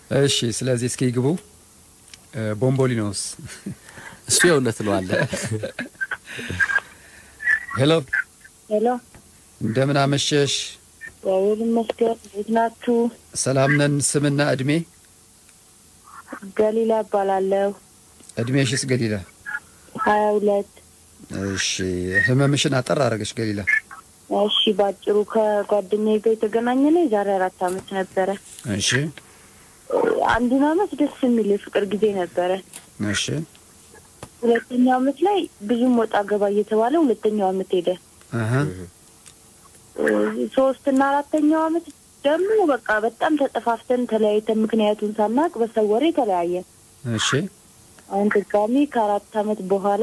እሺ፣ ስለዚህ እስኪ ግቡ። ቦምቦሊኖስ እሱ የእውነት ነው አለ። ሄሎ፣ ሄሎ፣ እንደምን አመሸሽ? እግዚአብሔር ይመስገን። እንዴት ናችሁ? ሰላም ነን። ስምና እድሜ? ገሊላ እባላለሁ። እድሜሽስ ገሊላ? ሀያ ሁለት እሺ፣ ህመምሽን አጠር አደረገሽ ገሊላ? እሺ፣ ባጭሩ ከጓደኛዬ ጋር የተገናኘ ነው የዛሬ አራት አመት ነበረ። እሺ፣ አንዱን አመት ደስ የሚል የፍቅር ጊዜ ነበረ። እሺ፣ ሁለተኛው አመት ላይ ብዙም ወጣ ገባ እየተባለ ሁለተኛው አመት ሄደ። አሀ፣ ሶስትና አራተኛው አመት ደግሞ በቃ በጣም ተጠፋፍተን ተለያይተን ምክንያቱን ሳናቅ በሰው ወሬ ተለያየን። እሺ፣ አሁን ድጋሚ ከአራት አመት በኋላ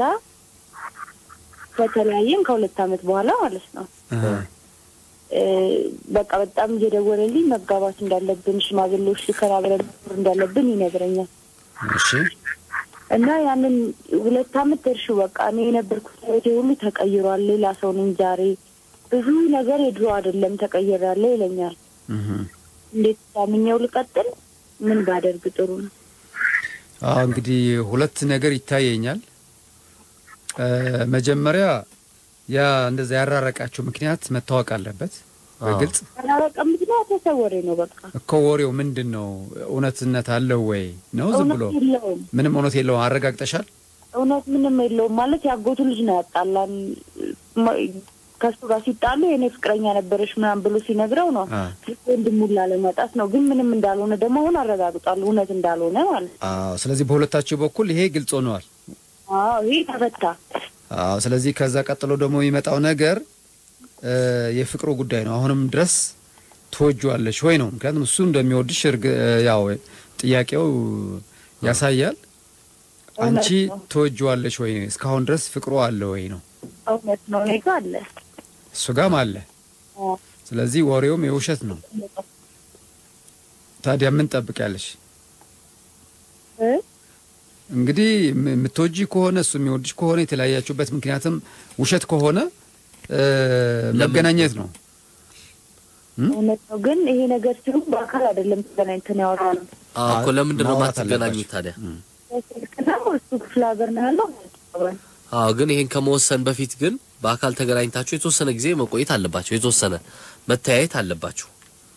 ከተለያየን ከሁለት አመት በኋላ ማለት ነው አሀ፣ እ በቃ በጣም እየደወለልኝ መጋባት እንዳለብን ሽማግሌዎች ልከራ ብለን መኖር እንዳለብን ይነግረኛል። እሺ፣ እና ያንን ሁለት አመት ደርሹ በቃ እኔ የነበርኩት ህይወቴ ሁሉ ተቀይሯል። ሌላ ሰው ነኝ ዛሬ ብዙ ነገር የድሮ አይደለም ተቀይራለሁ ይለኛል። እህ እንዴት ታምኘው ልቀጥል? ምን ባደርግ ጥሩ ነው? አዎ እንግዲህ ሁለት ነገር ይታየኛል። እ መጀመሪያ ያ እንደዛ ያራረቃቸው ምክንያት መታወቅ አለበት በግልጽ አላረቀም ምክንያት ተሰወሬ ነው በቃ እኮ ወሬው ምንድን ነው? እውነትነት አለው ወይ ነው? ዝም ብሎ እውነት የለውም። ምንም እውነት የለውም። አረጋግጠሻል? እውነት ምንም የለውም ማለት ያጎቱ ልጅ ነው ያጣላን። ማ- ከሱ ጋር ሲጣሉ የኔ ፍቅረኛ ነበረች ምናምን ብሎ ሲነግረው ነው አ ወንድሙን ላለማጣት ነው። ግን ምንም እንዳልሆነ ደግሞ አሁን አረጋግጧል፣ እውነት እንዳልሆነ ማለት ነው። አዎ። ስለዚህ በሁለታችሁ በኩል ይሄ ግልጽ ሆነዋል። አዎ ይህ ተፈታ። አዎ። ስለዚህ ከዛ ቀጥሎ ደግሞ የሚመጣው ነገር እ የፍቅሩ ጉዳይ ነው። አሁንም ድረስ ትወጂዋለሽ ወይ ነው። ምክንያቱም እሱ እንደሚወድሽ እርግ ያው ጥያቄው ያሳያል። አንቺ እውነት ነው። ትወጂዋለሽ ወይ? እስካሁን ድረስ ፍቅሩ አለ ወይ ነው። እውነት ነው። እኔ ጋር አለ። እሱ ጋም አለ። አዎ። ስለዚህ ወሬውም የውሸት ነው። ታዲያ ምን ጠብቂያለሽ? እ? እንግዲህ የም- የምትወጂ ከሆነ እሱ የሚወድሽ ከሆነ የተለያያችሁበት ምክንያትም ውሸት ከሆነ እ መገናኘት ነው። እውነት ነው። ግን ይሄ ነገር ሲሉ በአካል አይደለም ተገናኝተን ያወራነው። አዎ እኮ ለምንድን ነው ማውራት የማትገናኙት አለባችሁ። ታዲያ? በስልክ ነው። እሱ ክፍለ ሀገር ነው ያለው። አብረን አዎ ግን ይሄን ከመወሰን በፊት ግን በአካል ተገናኝታችሁ የተወሰነ ጊዜ መቆየት አለባችሁ። የተወሰነ መተያየት አለባችሁ።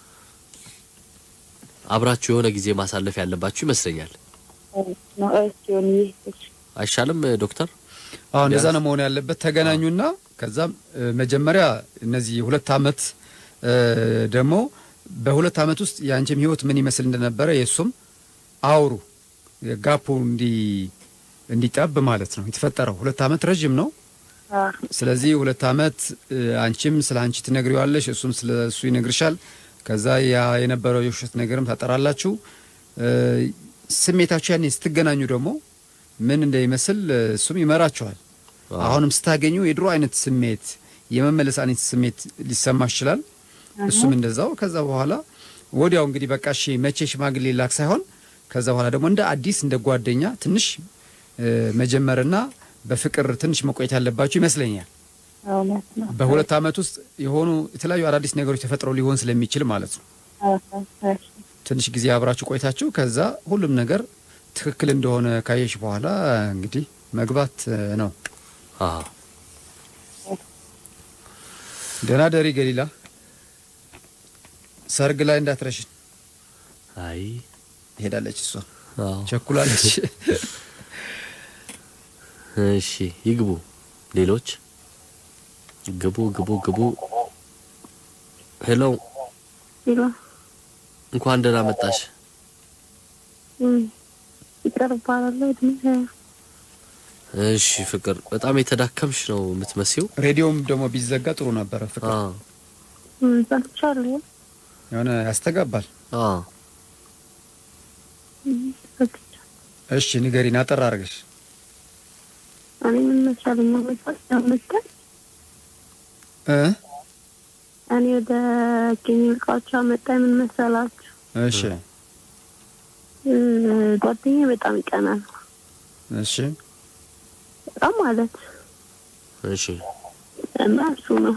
አብራችሁ የሆነ ጊዜ ማሳለፍ ያለባችሁ ይመስለኛል። ነው። እሺ ዮኒ፣ እሺ አይሻልም ዶክተር? አዎ እንደዛ ቢያንስ- ነው መሆን ያለበት። ተገናኙና ከዛም እ መጀመሪያ እነዚህ ሁለት አመት እ ደግሞ በሁለት አመት ውስጥ የአንቺም ህይወት ምን ይመስል እንደነበረ የእሱም አውሩ። ጋፑ እንዲ እንዲጠብ ማለት ነው የተፈጠረው። ሁለት አመት ረዥም ነው። አ ስለዚህ ሁለት አመት እ አንቺም ስለ አንቺ ትነግሪዋለሽ፣ እሱም ስለ እሱ ይነግርሻል። ከዛ ያ የነበረው የውሸት ነገርም ታጠራላችሁ። እ ስሜታችሁ ያኔ ስትገናኙ ደግሞ ምን እንደሚመስል እ እሱም ይመራችኋል። አሁንም ስታገኙ የድሮ አይነት ስሜት የመመለስ አይነት ስሜት ሊሰማሽ ይችላል። እሱም እንደዛው። ከዛ በኋላ ወዲያው እንግዲህ በቃ እሺ መቼ ሽማግሌ ላክ ሳይሆን ከዛ በኋላ ደግሞ እንደ አዲስ እንደ ጓደኛ ትንሽ እ መጀመርና በፍቅር ትንሽ መቆየት ያለባችሁ ይመስለኛል። እውነት ነው። በሁለት አመት ውስጥ የሆኑ የተለያዩ አዳዲስ ነገሮች ተፈጥረው ሊሆን ስለሚችል ማለት ነው። አ አ እሺ ትንሽ ጊዜ አብራችሁ ቆይታችሁ ከዛ ሁሉም ነገር ትክክል እንደሆነ ካየሽ በኋላ እንግዲህ መግባት እ ነው። አዎ ደህና ደሪ ገሊላ። ሰርግ ላይ እንዳትረሽን። አይ ሄዳለች እሷ አዎ ቸኩላለች። እሺ ይግቡ። ሌሎች ግቡ ግቡ ግቡ። ሄሎ ይሎ እንኳን ደህና መጣሽ። ይቅር እባላለሁ። እድሜ ሀያ እሺ ፍቅር፣ በጣም የተዳከምሽ ነው የምትመሲው። ሬዲዮም ደግሞ ቢዘጋ ጥሩ ነበረ። ፍቅር አዎ ሰምቻለሁ። የሆነ ያስተጋባል። አዎ ሰምቻለሁ። እሺ ንገሪን አጠር አድርገሽ። እኔ ምን መሰለኝ መጣች ያመጣል እ እኔ ወደ ኬሚል እቃዎች አመጣኝ። ምን መሰላችሁ እሺ እ ጓደኛዬ በጣም ይቀናል። እሺ በጣም ማለት እሺ እና እሱ ነው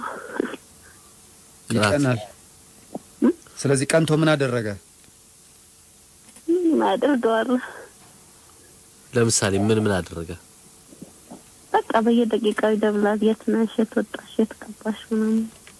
ቅናት። ይቀናል። ስለዚህ ቀንቶ ምን አደረገ? ምን አደርገዋለሁ። ለምሳሌ ምን ምን አደረገ? በቃ በየደቂቃው ይደብላል። የት ነሽ? የት ወጣሽ? የት ገባሽ? ምናምን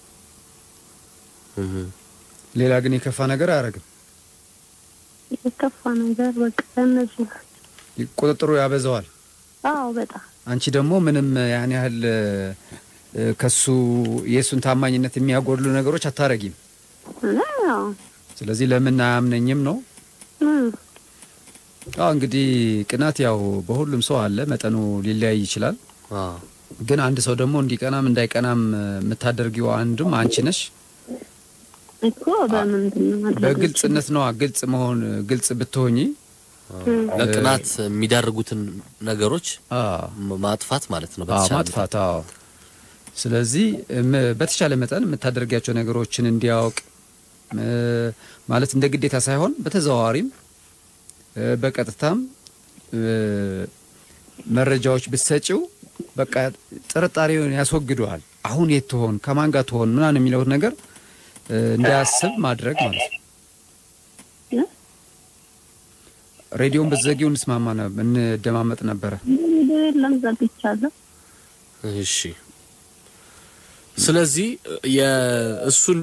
እህ ሌላ ግን የከፋ ነገር አያደርግም። የከፋ ነገር በቃ እነዚህ ናቸው። ቁጥጥሩ ያበዛዋል። አዎ በጣም አንቺ ደግሞ ምንም ያን ያህል እ፣ ከሱ የእሱን ታማኝነት የሚያጎድሉ ነገሮች አታረጊም። እና ያው ስለዚህ ለምን አያምነኝም ነው። እም፣ አዎ እንግዲህ ቅናት ያው በሁሉም ሰው አለ፣ መጠኑ ሊለያይ ይችላል። አዎ ግን አንድ ሰው ደግሞ እንዲቀናም እንዳይቀናም የምታደርጊው አንዱም አንቺ ነሽ። እኮ በምንድን ነው ማድረግ በግልጽነት ነዋ። ግልጽ መሆን ግልጽ ብትሆኚ ለቅናት የሚዳርጉትን ነገሮች አዎ ም- ማጥፋት ማለት ነው። አዎ በተቻለ ማጥፋት አዎ። ስለዚህ እም፣ በተቻለ መጠን የምታደርጊያቸው ነገሮችን እንዲያውቅ እ፣ ማለት እንደ ግዴታ ሳይሆን በተዘዋዋሪም እ፣ በቀጥታም እ፣ መረጃዎች ብትሰጪው በቃ ጥርጣሬውን ያስወግደዋል። አሁን የት ትሆን ከማን ጋር ትሆን ምናምን የሚለውን ነገር እ፣ እንዳያስብ ማድረግ ማለት ነው። እ? ሬዲዮን ብትዘጊው እንስማማ ነበር፣ እንደማመጥ ነበረ። ቪዲዮ የለም ዘግቻለሁ። እሺ። ስለዚህ የእሱን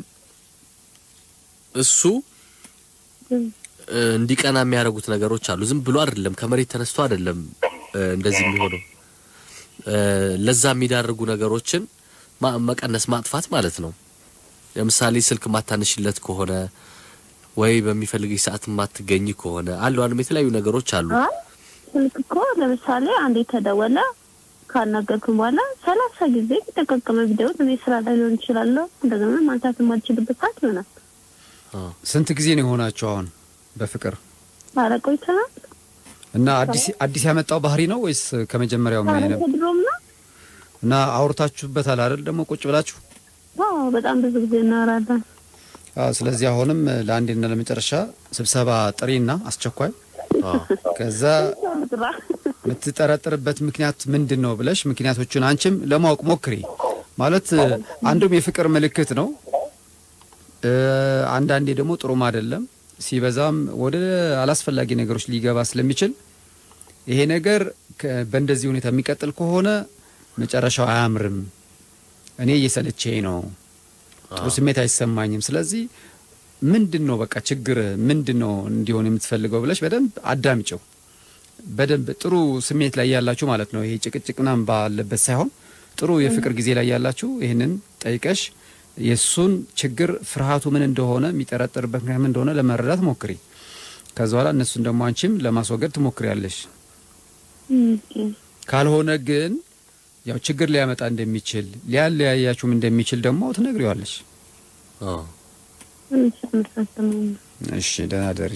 እሱ እም፣ እ፣ እንዲቀና የሚያደርጉት ነገሮች አሉ። ዝም ብሎ አይደለም፣ ከመሬት ተነስቶ አይደለም እ፣ እንደዚህ የሚሆነው። እ፣ ለዛ የሚዳርጉ ነገሮችን ማ- መቀነስ ማጥፋት ማለት ነው። ለምሳሌ ስልክ ማታነሽለት ከሆነ ወይ በሚፈልግሽ ሰዓት ማትገኝ ከሆነ አሉ አንም የተለያዩ ነገሮች አሉ። አይ ስልክ እኮ ለምሳሌ አንድ የተደወለ ካናገርኩም በኋላ ሰላሳ ጊዜ የተጠቀቀመ ቪዲዮ እኔ ስራ ላይ ሊሆን ይችላለሁ። እንደገና ማንሳት የማልችልበት ሰዓት ይሆናል። አዎ። ስንት ጊዜ ነው የሆናቸው አሁን በፍቅር ኧረ ቆይተናል። እና አዲስ አዲስ ያመጣው ባህሪ ነው ወይስ ከመጀመሪያው ምን ኧረ አይነት ከድሮም ነው። እና አውርታችሁበታል አይደል? ደግሞ ቁጭ ብላችሁ አዎ በጣም ብዙ ጊዜ እናወራለን። አዎ። ስለዚህ አሁንም ለአንዴና ለመጨረሻ ስብሰባ ጥሪና አስቸኳይ አዎ። ከዛ ጥራ የምትጠረጥርበት ምክንያት ምንድን ነው ብለሽ ምክንያቶቹን አንቺም ለማወቅ ሞክሪ። ማለት አንዱም የፍቅር ምልክት ነው፣ እ፣ አንዳንዴ ደግሞ ጥሩም አይደለም። ሲበዛም ወደ አላስፈላጊ ነገሮች ሊገባ ስለሚችል ይሄ ነገር ከ- በእንደዚህ ሁኔታ የሚቀጥል ከሆነ መጨረሻው አያምርም። እኔ እየሰለቸኝ ነው፣ ጥሩ ስሜት አይሰማኝም። ስለዚህ ምንድን ነው በቃ ችግር ምንድን ነው እንዲሆን የምትፈልገው ብለሽ በደንብ አዳምጪው። በደንብ ጥሩ ስሜት ላይ ያላችሁ ማለት ነው። ይሄ ጭቅጭቅ ምናምን ባለበት ሳይሆን ጥሩ የፍቅር ጊዜ ላይ ያላችሁ ይህንን ጠይቀሽ የእሱን ችግር ፍርሃቱ ምን እንደሆነ የሚጠረጠርበት ምክንያት ምን እንደሆነ ለመረዳት ሞክሪ። ከዛ በኋላ እነሱን ደግሞ አንቺም ለማስወገድ ትሞክሪያለሽ። ካልሆነ ግን ያው ችግር ሊያመጣ እንደሚችል ሊያለያያችሁም እንደሚችል ደግሞ ትነግሪዋለሽ። አዎ። እሺ ደህና ደሪ።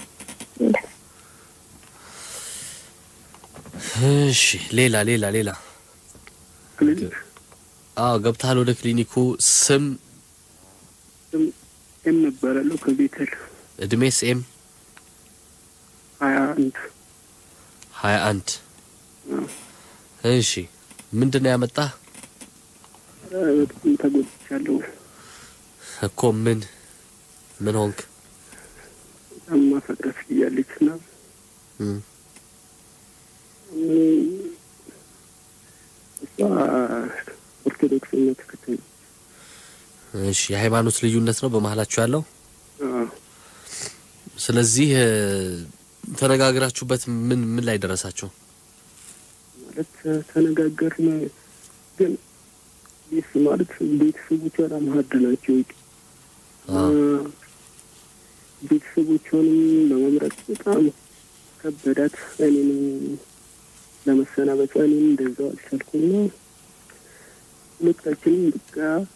እሺ ሌላ ሌላ ሌላ ክሊኒክ አዎ ገብተሃል ወደ ክሊኒኩ ስም ኤም እባላለሁ ከቤተል እድሜስ ኤም ሀያ አንድ ሀያ አንድ እሺ ምንድን ነው ያመጣህ በጣም ተጎድቻለሁ። እኮ ምን ምን ሆንክ በጣም ማፈቅረት እያለች እና እም፣ እሷ ኦርቶዶክስ እምነት ተከታይ ነች። እሺ የሃይማኖት ልዩነት ነው በመሀላችሁ ያለው አዎ፣ ስለዚህ እ፣ ተነጋግራችሁበት ምን ምን ላይ ደረሳችሁ ማለት ተነጋገርን፣ ግን ቤት ማለት ቤተሰቦቿ በጣም ሀድ ናቸው። አዎ። ቤተሰቦቿንም ለመምረጥ በጣም ከበዳት። እኔንም ለመሰናበቷ እኔም እንደዛው አልቻልኩና ሁለታችንም በቃ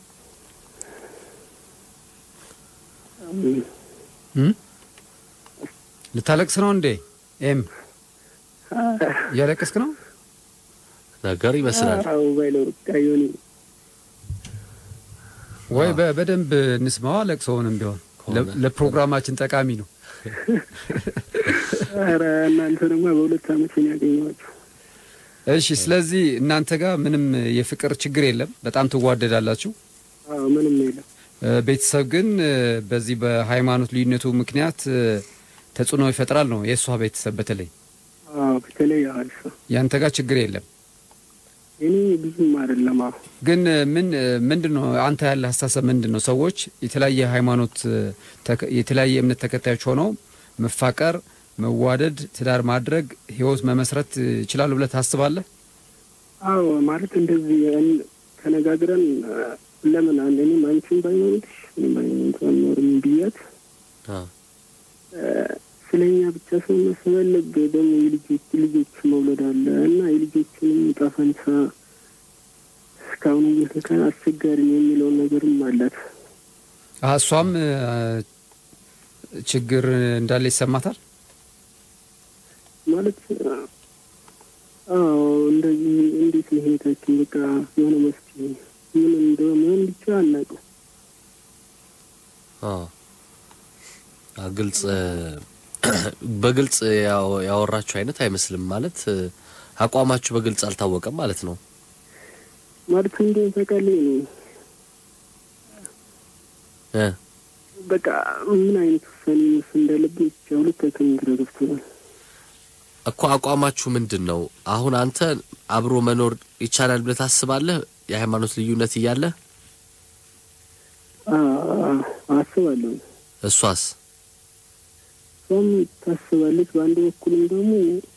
እም? ልታለቅስ ነው እንዴ? ኤም እያለቀስክ ነው? ነገር ይመስላል አዎ ባይለው በቃ የሆነ ወይ በ- በደንብ እንስማዋ። ለቅሶውንም ቢሆን ለ- ከሆነ። ለፕሮግራማችን ጠቃሚ ነው። ኧረ እናንተ ደግሞ በሁለት አመት ነው ያገኘኋቸው። እሺ፣ ስለዚህ እናንተ ጋር ምንም የፍቅር ችግር የለም፣ በጣም ትዋደዳላችሁ። አዎ ምንም የለም። እ፣ ቤተሰብ ግን እ፣ በዚህ በሃይማኖት ልዩነቱ ምክንያት እ፣ ተጽዕኖ ይፈጥራል ነው የእሷ ቤተሰብ በተለይ አዎ በተለይ አልፋ ያንተ ጋር ችግር የለም እኔ ብዙም አይደለም። አዎ ግን ምን ምንድን ነው አንተ ያለ ሀሳሰብ ምንድን ነው? ሰዎች የተለያየ ሃይማኖት ተከ- የተለያየ እምነት ተከታዮች ሆነው መፋቀር፣ መዋደድ፣ ትዳር ማድረግ፣ ህይወት መመስረት ይችላሉ ብለህ ታስባለህ? አዎ ማለት እንደዚህ እን- ተነጋግረን አ፣ ለምን አንድ እኔም አንቺን ባይኖርሽ እኔም ባይኖርሽ አንኖርም ብያት አዎ ስለ እኛ ብቻ ሰው ማሰብ አለብህ። ደግሞ የልጆች ልጆች መውለድ አለ እና የልጆችንም ዕጣ ፈንታ እስካሁን እየተከ አስቸጋሪ ነው የሚለውን ነገርም አላት። አዎ፣ እሷም እ፣ ችግር እንዳለ ይሰማታል። ማለት አዎ እንደዚህ እንዴት ነው ህይወታችን በቃ የሆነ መፍትሄ ምን እንደሆነ ብቻ አናውቅም። አዎ አ፣ ግልጽ በግልጽ ያው- ያወራችሁ አይነት አይመስልም። ማለት እ፣ አቋማችሁ በግልጽ አልታወቀም ማለት ነው። ማለት እንደው ታውቃለህ ነው እ በቃ ምን አይነት ውሳኔ መወሰን እንዳለብን ብቻ ሁለታችን ግራ ገብቶናል። እኮ አቋማችሁ ምንድን ነው? አሁን አንተ አብሮ መኖር ይቻላል ብለህ ታስባለህ? የሃይማኖት ልዩነት እያለ አ- አስባለሁ እሷስ እሷም ታስባለች። በአንድ በኩልም ደግሞ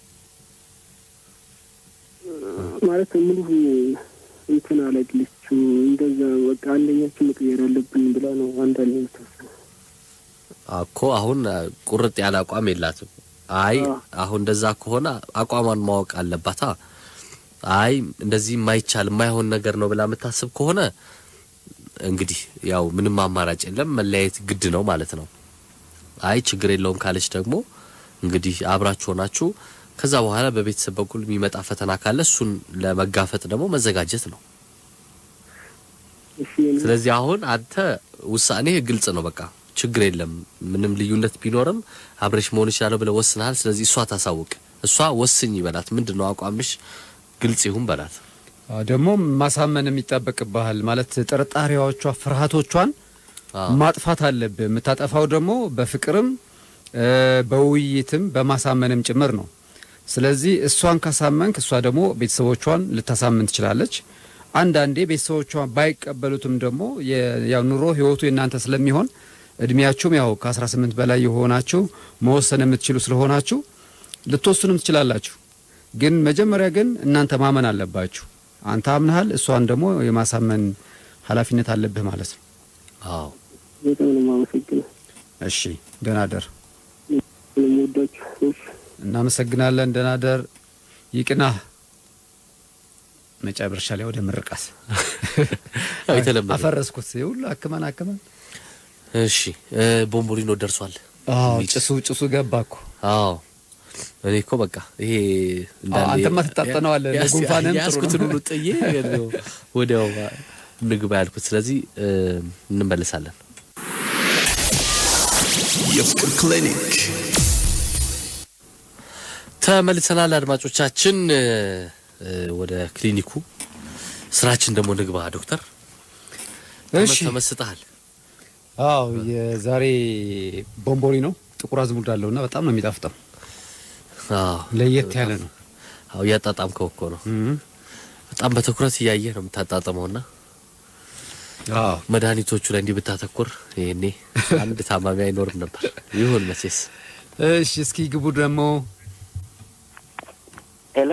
ማለት ሙሉ እንትን አለግለችው እንደዛ በቃ አንደኛችን መቀየር አለብን ብላ ነው አንዳንድ የምታስበው። እኮ አሁን አ፣ ቁርጥ ያለ አቋም የላትም። አይ አዎ። አሁን እንደዛ ከሆነ አቋሟን ማወቅ አለባታ። አይ እንደዚህ የማይቻል የማይሆን ነገር ነው ብላ የምታስብ ከሆነ እንግዲህ ያው ምንም አማራጭ የለም፣ መለያየት ግድ ነው ማለት ነው። አይ ችግር የለውም ካለች ደግሞ እንግዲህ አብራችሁ ሆናችሁ ከዛ በኋላ በቤተሰብ በኩል የሚመጣ ፈተና ካለ እሱን ለመጋፈጥ ደግሞ መዘጋጀት ነው። እሺ እኔ- ስለዚህ አሁን አንተ ውሳኔ ግልጽ ነው። በቃ ችግር የለም ምንም ልዩነት ቢኖርም አብረሽ መሆን ይችላለሁ ብለህ ወስነሃል። ስለዚህ እሷ ታሳውቅ። እሷ ወስኝ በላት። ምንድን ነው አቋምሽ? ግልጽ ይሁን በላት። አዎ፣ ደግሞ ማሳመን የሚጠበቅብሃል ማለት ጥርጣሬዎቿ፣ ፍርሃቶቿን አዎ። ማጥፋት አለብህ። የምታጠፋው ደግሞ በፍቅርም እ፣ በውይይትም በማሳመንም ጭምር ነው። ስለዚህ እሷን ካሳመንክ እሷ ደግሞ ቤተሰቦቿን ልታሳምን ትችላለች። አንዳንዴ ቤተሰቦቿን ባይቀበሉትም ደግሞ የ- ያው ኑሮ ህይወቱ የእናንተ ስለሚሆን እድሜያችሁም ያው ከ18 በላይ የሆናችሁ መወሰን የምትችሉ ስለሆናችሁ ልትወስኑም ትችላላችሁ። ግን መጀመሪያ ግን እናንተ ማመን አለባችሁ። አንተ አምነሃል፣ እሷን ደግሞ የማሳመን ኃላፊነት አለብህ ማለት ነው። አዎ በጣም ነው የማመሰግነው እሺ ደህና ደር። ስለምወዳችሁ ሰዎች እናመሰግናለን። ደህና ደር። ይቅናህ። መጨረሻ ላይ ወደ ምርቃት ያው የተለመደ አፈረስኩት። ሁሉ አክመን አክመን እሺ እ፣ ቦምቦሊኖ ደርሷል። አዎ ሚጭ- ጭሱ ጭሱ ገባ እኮ አዎ እኔ እኮ በቃ ይሄ አዎ፣ አንተማ ትታጠነዋለህ። ያስ- ለጉንፋንም ጥሩ ነው። ያስኩትን ሁሉ ጥዬ ነው ወዲያው ንግባ ያልኩት። ስለዚህ እ፣ እንመለሳለን። የፍቅር ክሊኒክ ተመልሰናል አድማጮቻችን። እ፣ እ፣ ወደ ክሊኒኩ ስራችን ደግሞ ንግባ። ዶክተር እሺ ተመስጠሃል። አዎ የዛሬ ቦምቦሊ ነው። ጥቁር አዝሙድ አለውና በጣም ነው የሚጣፍጠው። አዎ ለየት ያለ ነው። አዎ እያጣጣምከው እኮ ነው። እም። በጣም በትኩረት እያየህ ነው የምታጣጥመውና አዎ መድኃኒቶቹ ላይ እንዲህ ብታተኩር ይሄኔ አንድ ታማሚ አይኖርም ነበር። ይሁን መቼስ እሺ እስኪ ግቡ ደግሞ ሄሎ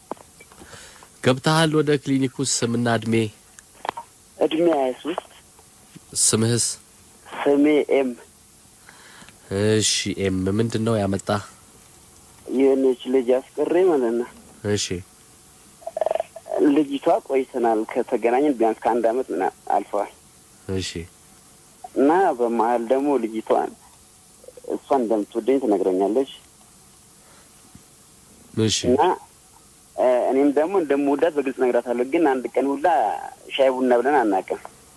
ገብተሃል ወደ ክሊኒኩ። ስምና እድሜ፣ እድሜ ሀያ ሶስት ስምህስ? ስሜ ኤም እሺ ኤም ምንድን ነው ያመጣ? የሆነች ልጅ አስቀሬ ማለት ነው። እሺ ልጅቷ ቆይተናል ከተገናኘን ቢያንስ ከአንድ አመት ምናምን አልፈዋል እሺ እና በመሀል ደግሞ ልጅቷን እሷን እንደምትወደኝ ትነግረኛለች እሺ እና እ፣ እኔም ደግሞ እንደምወዳት በግልጽ ነግራታለሁ። ግን አንድ ቀን ሁላ ሻይ ቡና ብለን አናውቅም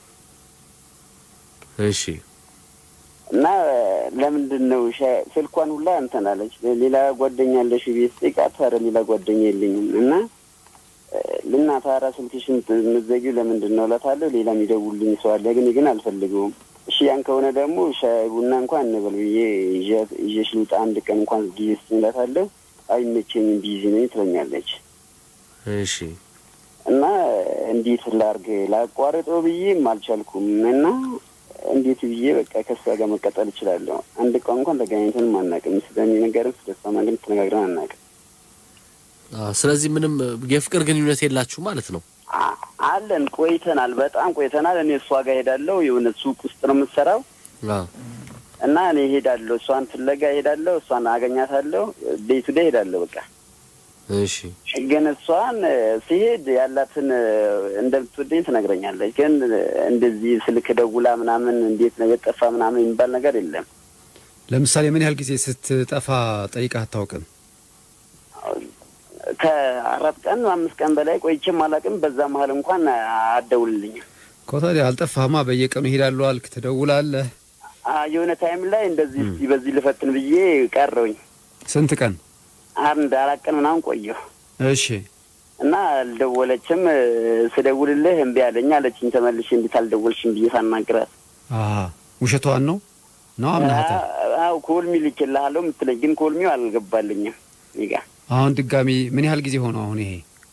እሺ እና እ፣ ለምንድን ነው ሻይ ስልኳን ሁላ እንትን አለች። ሌላ ጓደኛ አለሽ ቤት ስጠይቃት ኧረ ሌላ ጓደኛ የለኝም እና እ፣ ልናት ኧረ ስልክሽን የምትዘጊው ለምንድን ነው እላታለሁ። ሌላ የሚደውልልኝ ሰው አለ ግን ግን አልፈልገውም እሺ ያን ከሆነ ደግሞ ሻይ ቡና እንኳን እንበል ብዬ ይዣት- ይዤሽ ልውጣ አንድ ቀን እንኳን ጊዜ ስጭኝ እላታለሁ። አይመቸኝም ቢዚ ነኝ ትለኛለች። እሺ እና እንዴት ላርግ ላቋርጠው ብዬም አልቻልኩም። እና እንዴት ብዬ በቃ ከሷ ጋር መቀጠል እችላለሁ? አንድ ቀን እንኳን ተገናኝተንም አናውቅም። ስለኔ ነገርም ስለሷ ግን ተነጋግረን አናውቅም። አዎ፣ ስለዚህ ምንም እ፣ የፍቅር ግንኙነት የላችሁ ማለት ነው። አ- አለን ቆይተናል፣ በጣም ቆይተናል። እኔ እሷ ጋር ሄዳለሁ። የሆነ ሱቅ ውስጥ ነው የምትሰራው አዎ እና እኔ ሄዳለሁ፣ እሷን ፍለጋ ሄዳለሁ፣ እሷን አገኛታለሁ። ዴይ ቱ ዴይ ሄዳለሁ በቃ እሺ ግን እሷን እ፣ ሲሄድ ያላትን እ፣ እንደምትወደኝ ትነግረኛለች። ግን እ፣ እንደዚህ ስልክ ደውላ ምናምን እንዴት ነው የጠፋ ምናምን የሚባል ነገር የለም። ለምሳሌ ምን ያህል ጊዜ ስትጠፋ ጠይቃ አታውቅም? ከአራት ቀን አምስት ቀን በላይ ቆይቼም አላውቅም። በዛ መሀል እንኳን አደውልልኝም። እኮ ታዲያ አልጠፋህማ። በየቀኑ ይሄዳሉ አልክ፣ ትደውላለህ። አ- የሆነ ታይም ላይ እንደዚህ እስቲ በዚህ ልፈትን ብዬ ቀረውኝ። ስንት ቀን? አንድ አራት ቀን ምናምን ቆየሁ እሺ እና አልደወለችም። እ፣ ስደውልልህ እምቢ አለኝ አለችኝ። ተመልሼ እንዴት አልደወልሽም ብዬ ሳናግራት አሀ ውሸቷን ነው ነው አምናሃታል። አዎ ኮልሚ ልኬልሃለሁ የምትለኝ ግን ኮልሚው አልገባልኝም እኔ ጋ አሁን ድጋሚ ምን ያህል ጊዜ ሆነው አሁን ይሄ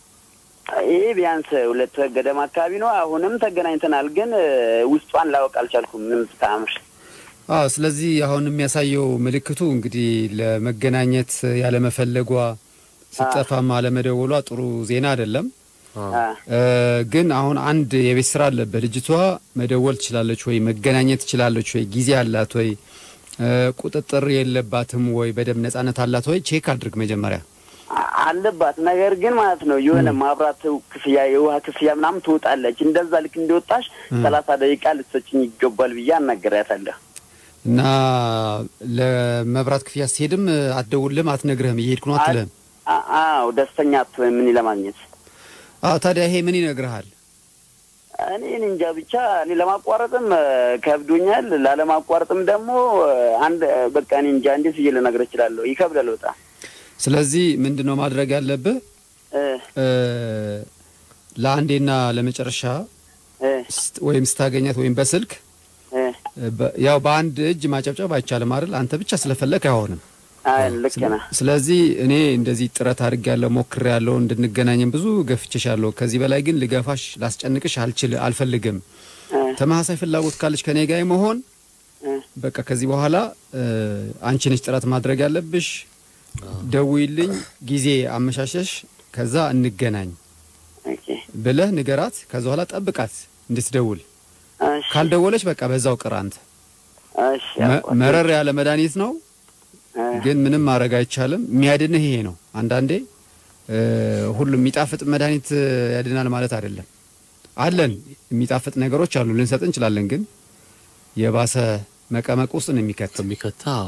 ይህ ቢያንስ ሁለት ወር ገደማ አካባቢ ነው። አሁንም ተገናኝተናል፣ ግን እ፣ ውስጧን ላወቅ አልቻልኩም። ምንም ስታምር አዎ ስለዚህ አሁን የሚያሳየው ምልክቱ እንግዲህ ለመገናኘት ያለመፈለጓ ስጠፋም አለመደወሏ ጥሩ ዜና አይደለም። አዎ አ፣ እ፣ ግን አሁን አንድ የቤት ስራ አለበት። ልጅቷ መደወል ትችላለች ወይ? መገናኘት ትችላለች ወይ? ጊዜ አላት ወይ? እ፣ ቁጥጥር የለባትም ወይ? በደንብ ነጻነት አላት ወይ? ቼክ አድርግ መጀመሪያ። አ- አለባት ነገር ግን ማለት ነው የሆነ ማብራት ክፍያ፣ የውሃ ክፍያ ምናምን ትወጣለች። እንደዛ ልክ እንደወጣሽ ሰላሳ ደቂቃ ልትሰጭኝ ይገባል ብዬ አናገሪያታለሁ። እና ለመብራት ክፍያ ስትሄድም አትደውልም፣ አትነግርህም፣ እየሄድኩ ነው አትልህም። አ- አዎ ደስተኛ አትሆንም ምን ለማግኘት አዎ ታዲያ ይሄ ምን ይነግርሃል? እኔ እኔ እንጃ ብቻ እኔ ለማቋረጥም እ፣ ከብዶኛል። ላለማቋረጥም ደግሞ እ፣ አንድ እ፣ በቃ እኔ እንጃ እንዴት ብዬ ልነግርህ እችላለሁ። ይከብዳል በጣም ስለዚህ ምንድን ነው ማድረግ ያለብህ? እ፣ እ፣ ለአንዴና ለመጨረሻ እ፣ ስት- ወይም ስታገኛት ወይም በስልክ እ፣ በ- ያው በአንድ እጅ ማጨብጨብ አይቻልም አይደል? አንተ ብቻ ስለፈለክ አይሆንም። አይ ልክ ነህ። ስለዚህ እኔ እንደዚህ ጥረት አድርጌያለሁ፣ ሞክሬያለሁ፣ እንድንገናኝም ብዙ ገፍቼሻለሁ። ከዚህ በላይ ግን ልገፋሽ፣ ላስጨንቅሽ አልችል አልፈልግም። እ፣ ተመሳሳይ ፍላጎት ካለች ከኔ ጋር መሆን እ፣ በቃ ከዚህ በኋላ እ፣ አንቺ ነች ጥረት ማድረግ ያለብሽ። ደውይልኝ፣ ጊዜ አመሻሸሽ፣ ከዛ እንገናኝ ኦኬ፣ ብለህ ንገራት። ከዛ በኋላ ጠብቃት እንድትደውል። እሺ፣ ካልደወለች በቃ በዛው ቅር አንተ። እሺ፣ መ- አቋርጥ። መረር ያለ መድኃኒት ነው እ፣ ግን ምንም ማድረግ አይቻልም። የሚያድንህ ይሄ ነው። አንዳንዴ እ፣ ሁሉም የሚጣፍጥ መድኃኒት እ፣ ያድናል ማለት አይደለም። አለን የሚጣፍጥ ነገሮች አሉ፣ ልንሰጥ እንችላለን። ግን የባሰ መቀመቅ ውስጥ ነው የሚከት። የሚከታ አዎ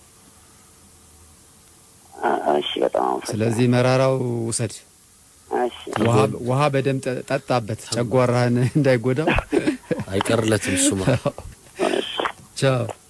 አ- እሺ፣ በጣም አመሰግናለሁ። ስለዚህ መራራው ውሰድ፣ እሺ፣ ውሃ- ውሃ በደንብ ጠ- ጠጣበት፣ ጨጓራህን እንዳይጎዳው። አይቀርለትም እሱማ ቻው